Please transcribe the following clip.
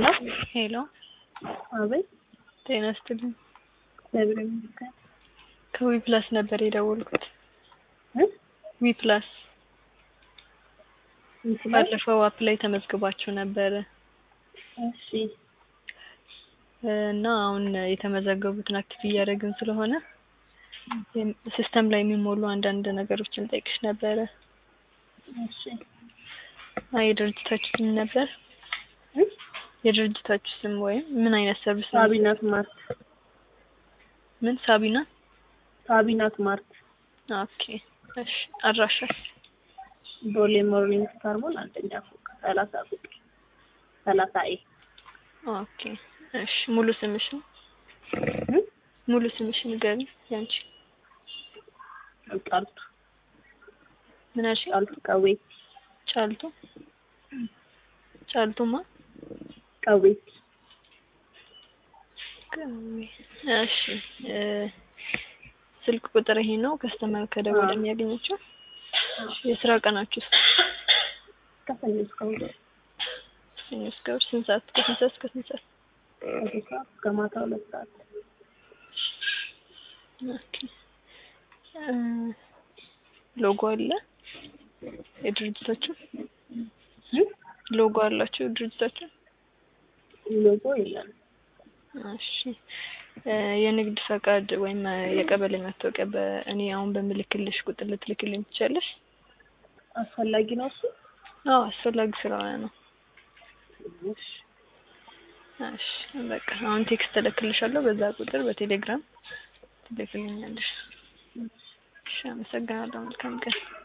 ሄሎ ሄሎ አቤት። ጤና ይስጥልኝ። እግዚአብሔር ይመስገን። ከዊ ፕላስ ነበር የደወልኩት። እ? ዊ ፕላስ ይችላል? ባለፈው አፕ ላይ ተመዝግባችሁ ነበረ እሺ እና አሁን የተመዘገቡትን አክቲቭ እያደረግን ስለሆነ የም- ሲስተም ላይ የሚሞሉ አንዳንድ ነገሮችን ጠይቅሽ ነበረ። እሺ አይ የድርጅታችሁ ስም ነበር? እ? የድርጅታችሁ ስም ወይም ምን አይነት ሰርቪስ ነው? ሳቢና ስማርት ምን ሳቢና? ሳቢና ስማርት ኦኬ እሺ። አድራሻስ? ቦሌ ሞርኒንግ ስታር ሞል አንደኛ ፎቅ ሰላሳ ቁጥር ሰላሳ ኤ ኦኬ እሺ። ሙሉ ስምሽን እ? ሙሉ ስምሽን ንገሪኝ ያንቺ። ጫልቱ ምን አልሽኝ? ጫልቱ ቀዌ ጫልቱ ጫልቱማ ቀዌ እሺ እ ስልክ ቁጥር ይሄ ነው ከስተመር ከደወለ አዎ። የሚያገኘችው? የስራ ቀናችሁ ከሰኞ እስከ እሑድ ሰኞ እስከ እሑድ ስንት ሰዓት ከስንት ሰዓት እስከ ስንት ሰዓት? ከሶስት ሰዓት እስከ ማታ ሁለት ሰዓት ኦኬ እ ሎጎ አለ የድርጅታችሁ? እ? ሎጎ አላችሁ የድርጅታችሁ? ሎጎ የለም እሺ እ የንግድ ፈቃድ ወይም እ የቀበሌ መታወቂያ በእኔ አሁን በምልክልሽ ቁጥር ልትልክልኝ ትችያለሽ? አስፈላጊ ነው እሱ አዎ አስፈላጊ ስለሆነ ነው። እሺ እሺ በቃ አሁን ቴክስት እልክልሻለሁ በዛ ቁጥር በቴሌግራም ትልክልኛለሽ። እሺ አመሰግናለሁ። መልካም ቀን።